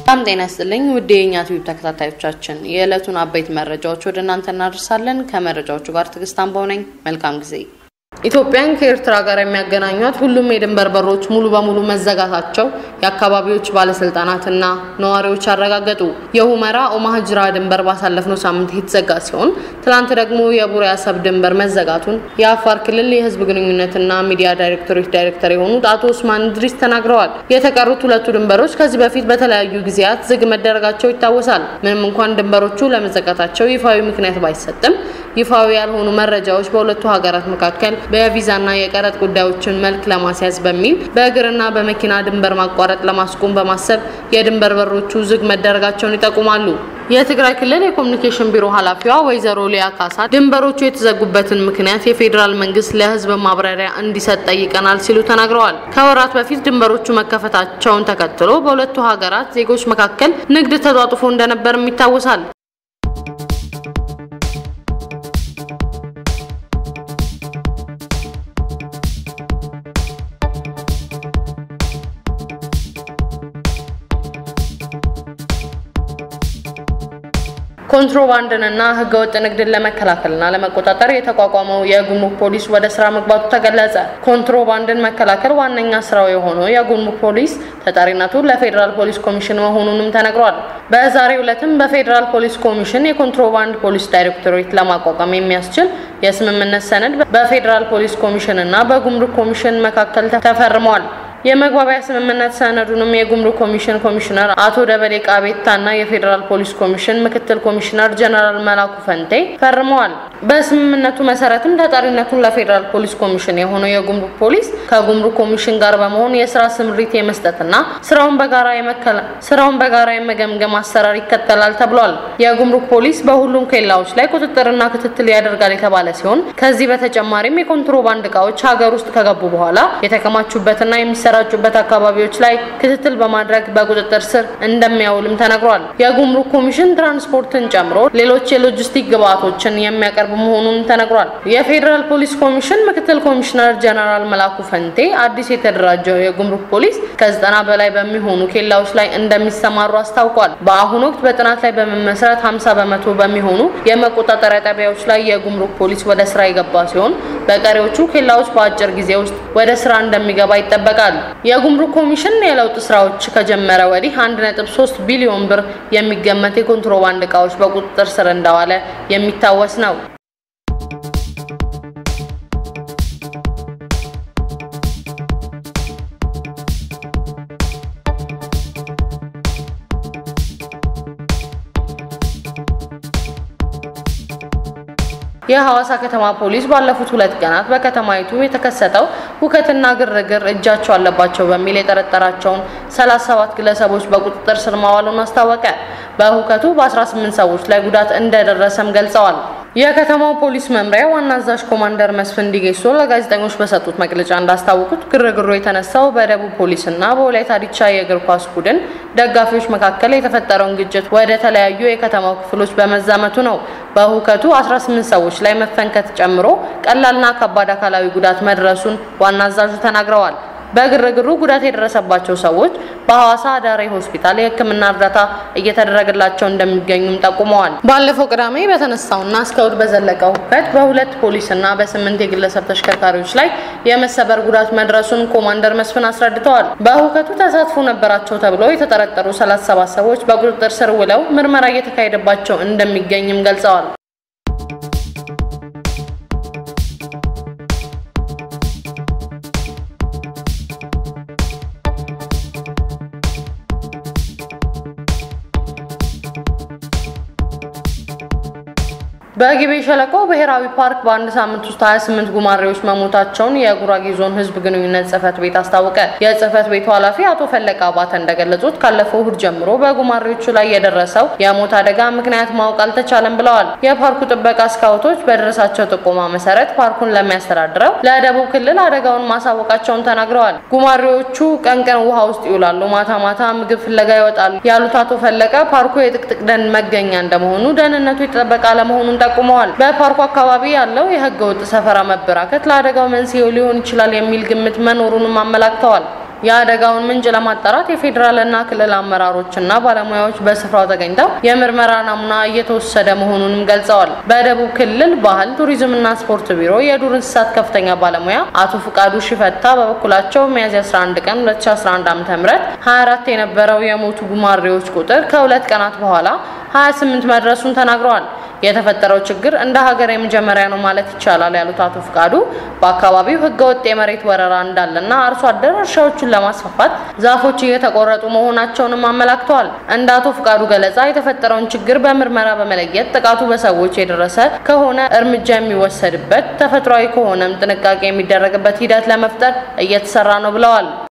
በጣም ጤና ይስጥልኝ ውድ የእኛ ቲዩብ ተከታታዮቻችን የዕለቱን አበይት መረጃዎች ወደ እናንተ እናደርሳለን። ከመረጃዎቹ ጋር ትዕግስት አምባው ነኝ። መልካም ጊዜ። ኢትዮጵያን ከኤርትራ ጋር የሚያገናኟት ሁሉም የድንበር በሮች ሙሉ በሙሉ መዘጋታቸው የአካባቢዎች ባለስልጣናትና ነዋሪዎች አረጋገጡ። የሁመራ ኦማህጅራ ድንበር ባሳለፍነው ሳምንት የተዘጋ ሲሆን ትናንት ደግሞ የቡሬ አሰብ ድንበር መዘጋቱን የአፋር ክልል የህዝብ ግንኙነትና ሚዲያ ዳይሬክቶሬት ዳይሬክተር የሆኑት አቶ ኡስማን ድሪስ ተናግረዋል። የተቀሩት ሁለቱ ድንበሮች ከዚህ በፊት በተለያዩ ጊዜያት ዝግ መደረጋቸው ይታወሳል። ምንም እንኳን ድንበሮቹ ለመዘጋታቸው ይፋዊ ምክንያት ባይሰጥም ይፋዊ ያልሆኑ መረጃዎች በሁለቱ ሀገራት መካከል በቪዛና የቀረጥ ጉዳዮችን መልክ ለማስያዝ በሚል በእግርና በመኪና ድንበር ማቋረጥ ለማስቆም በማሰብ የድንበር በሮቹ ዝግ መደረጋቸውን ይጠቁማሉ። የትግራይ ክልል የኮሚኒኬሽን ቢሮ ኃላፊዋ ወይዘሮ ሊያ ካሳ ድንበሮቹ የተዘጉበትን ምክንያት የፌዴራል መንግስት ለህዝብ ማብራሪያ እንዲሰጥ ጠይቀናል ሲሉ ተናግረዋል። ከወራት በፊት ድንበሮቹ መከፈታቸውን ተከትሎ በሁለቱ ሀገራት ዜጎች መካከል ንግድ ተጧጡፎ እንደነበርም ይታወሳል። ኮንትሮባንድንና ህገወጥ ንግድን ለመከላከልና ለመቆጣጠር የተቋቋመው የጉምሩክ ፖሊስ ወደ ስራ መግባቱ ተገለጸ። ኮንትሮባንድን መከላከል ዋነኛ ስራው የሆነው የጉምሩክ ፖሊስ ተጠሪነቱ ለፌዴራል ፖሊስ ኮሚሽን መሆኑንም ተነግሯል። በዛሬው ዕለትም በፌዴራል ፖሊስ ኮሚሽን የኮንትሮባንድ ፖሊስ ዳይሬክቶሬት ለማቋቋም የሚያስችል የስምምነት ሰነድ በፌዴራል ፖሊስ ኮሚሽን እና በጉምሩክ ኮሚሽን መካከል ተፈርመዋል። የመግባቢያ ስምምነት ሰነዱንም የጉምሩክ ኮሚሽን ኮሚሽነር አቶ ደበሌ ቃቤታና የፌዴራል ፖሊስ ኮሚሽን ምክትል ኮሚሽነር ጀነራል መላኩ ፈንቴ ፈርመዋል። በስምምነቱ መሰረትም ተጠሪነቱን ለፌዴራል ፖሊስ ኮሚሽን የሆነው የጉምሩክ ፖሊስ ከጉምሩክ ኮሚሽን ጋር በመሆን የስራ ስምሪት የመስጠትና ስራውን በጋራ የመከላ ስራውን በጋራ የመገምገም አሰራር ይከተላል ተብሏል። የጉምሩክ ፖሊስ በሁሉም ኬላዎች ላይ ቁጥጥርና ክትትል ያደርጋል የተባለ ሲሆን ከዚህ በተጨማሪም የኮንትሮባንድ እቃዎች ሀገር ውስጥ ከገቡ በኋላ የተከማቹበትና የሚሰ የሚሰራጩበት አካባቢዎች ላይ ክትትል በማድረግ በቁጥጥር ስር እንደሚያውልም ተነግሯል። የጉምሩክ ኮሚሽን ትራንስፖርትን ጨምሮ ሌሎች የሎጂስቲክ ግብዓቶችን የሚያቀርብ መሆኑን ተነግሯል። የፌዴራል ፖሊስ ኮሚሽን ምክትል ኮሚሽነር ጀነራል መላኩ ፈንቴ አዲስ የተደራጀው የጉምሩክ ፖሊስ ከዘጠና በላይ በሚሆኑ ኬላዎች ላይ እንደሚሰማሩ አስታውቋል። በአሁኑ ወቅት በጥናት ላይ በመመስረት 50 በመቶ በሚሆኑ የመቆጣጠሪያ ጣቢያዎች ላይ የጉምሩክ ፖሊስ ወደ ስራ የገባ ሲሆን በቀሪዎቹ ኬላዎች በአጭር ጊዜ ውስጥ ወደ ስራ እንደሚገባ ይጠበቃል። የጉምሩክ ኮሚሽን የለውጥ ስራዎች ከጀመረ ወዲህ 1.3 ቢሊዮን ብር የሚገመት የኮንትሮባንድ እቃዎች በቁጥጥር ስር እንደዋለ የሚታወስ ነው። የሐዋሳ ከተማ ፖሊስ ባለፉት ሁለት ቀናት በከተማይቱ የተከሰተው ሁከትና ግርግር እጃቸው አለባቸው በሚል የጠረጠራቸውን 37 ግለሰቦች በቁጥጥር ስር ማዋሉን አስታወቀ። በሁከቱ በ18 ሰዎች ላይ ጉዳት እንደደረሰም ገልጸዋል። የከተማው ፖሊስ መምሪያ ዋና አዛዥ ኮማንደር መስፍን ዲጌሶ ለጋዜጠኞች በሰጡት መግለጫ እንዳስታወቁት ግርግሩ የተነሳው በደቡብ ፖሊስና በወላይታ ዲቻ የእግር ኳስ ቡድን ደጋፊዎች መካከል የተፈጠረውን ግጭት ወደ ተለያዩ የከተማው ክፍሎች በመዛመቱ ነው። በሁከቱ 18 ሰዎች ላይ መፈንከት ጨምሮ ቀላልና ከባድ አካላዊ ጉዳት መድረሱን ዋና አዛዡ ተናግረዋል። በግርግሩ ጉዳት የደረሰባቸው ሰዎች በሐዋሳ ዳሬ ሆስፒታል የሕክምና እርዳታ እየተደረገላቸው እንደሚገኙም ጠቁመዋል። ባለፈው ቅዳሜ በተነሳውና እስከ እሁድ በዘለቀው ሁከት በሁለት ፖሊስና በስምንት የግለሰብ ተሽከርካሪዎች ላይ የመሰበር ጉዳት መድረሱን ኮማንደር መስፍን አስረድተዋል። በሁከቱ ተሳትፎ ነበራቸው ተብለው የተጠረጠሩ 37 ሰዎች በቁጥጥር ስር ውለው ምርመራ እየተካሄደባቸው እንደሚገኝም ገልጸዋል። በጊቤ ሸለቆ ብሔራዊ ፓርክ በአንድ ሳምንት ውስጥ 28 ጉማሬዎች መሞታቸውን የጉራጌ ዞን ህዝብ ግንኙነት ጽህፈት ቤት አስታወቀ። የጽህፈት ቤቱ ኃላፊ አቶ ፈለቀ አባተ እንደገለጹት ካለፈው እሁድ ጀምሮ በጉማሬዎቹ ላይ የደረሰው የሞት አደጋ ምክንያት ማወቅ አልተቻለም ብለዋል። የፓርኩ ጥበቃ ስካውቶች በደረሳቸው ጥቆማ መሰረት ፓርኩን ለሚያስተዳድረው ለደቡብ ክልል አደጋውን ማሳወቃቸውን ተናግረዋል። ጉማሬዎቹ ቀን ቀን ውሃ ውስጥ ይውላሉ፣ ማታ ማታ ምግብ ፍለጋ ይወጣሉ ያሉት አቶ ፈለቀ ፓርኩ የጥቅጥቅ ደን መገኛ እንደመሆኑ ደህንነቱ የተጠበቀ አለመሆኑን ጠቁመዋል። በፓርኩ አካባቢ ያለው የህገ ወጥ ሰፈራ መበራከት ለአደጋው መንስኤው ሊሆን ይችላል የሚል ግምት መኖሩንም አመላክተዋል። የአደጋውን ምንጭ ለማጣራት የፌዴራልና ክልል አመራሮችና ባለሙያዎች በስፍራው ተገኝተው የምርመራ ናሙና እየተወሰደ መሆኑንም ገልጸዋል። በደቡብ ክልል ባህል ቱሪዝምና ስፖርት ቢሮ የዱር እንስሳት ከፍተኛ ባለሙያ አቶ ፍቃዱ ሽፈታ በበኩላቸው ሚያዝያ 11 ቀን 2011 ዓ.ም 24 የነበረው የሞቱ ጉማሬዎች ቁጥር ከሁለት ቀናት በኋላ 28 መድረሱን ተናግረዋል። የተፈጠረው ችግር እንደ ሀገር የመጀመሪያ ነው ማለት ይቻላል ያሉት አቶ ፍቃዱ በአካባቢው ህገወጥ የመሬት ወረራ እንዳለና አርሶ አደር እርሻዎቹን ለማስፋፋት ዛፎች እየተቆረጡ መሆናቸውንም አመላክተዋል። እንደ አቶ ፍቃዱ ገለጻ የተፈጠረውን ችግር በምርመራ በመለየት ጥቃቱ በሰዎች የደረሰ ከሆነ እርምጃ የሚወሰድበት፣ ተፈጥሯዊ ከሆነም ጥንቃቄ የሚደረግበት ሂደት ለመፍጠር እየተሰራ ነው ብለዋል።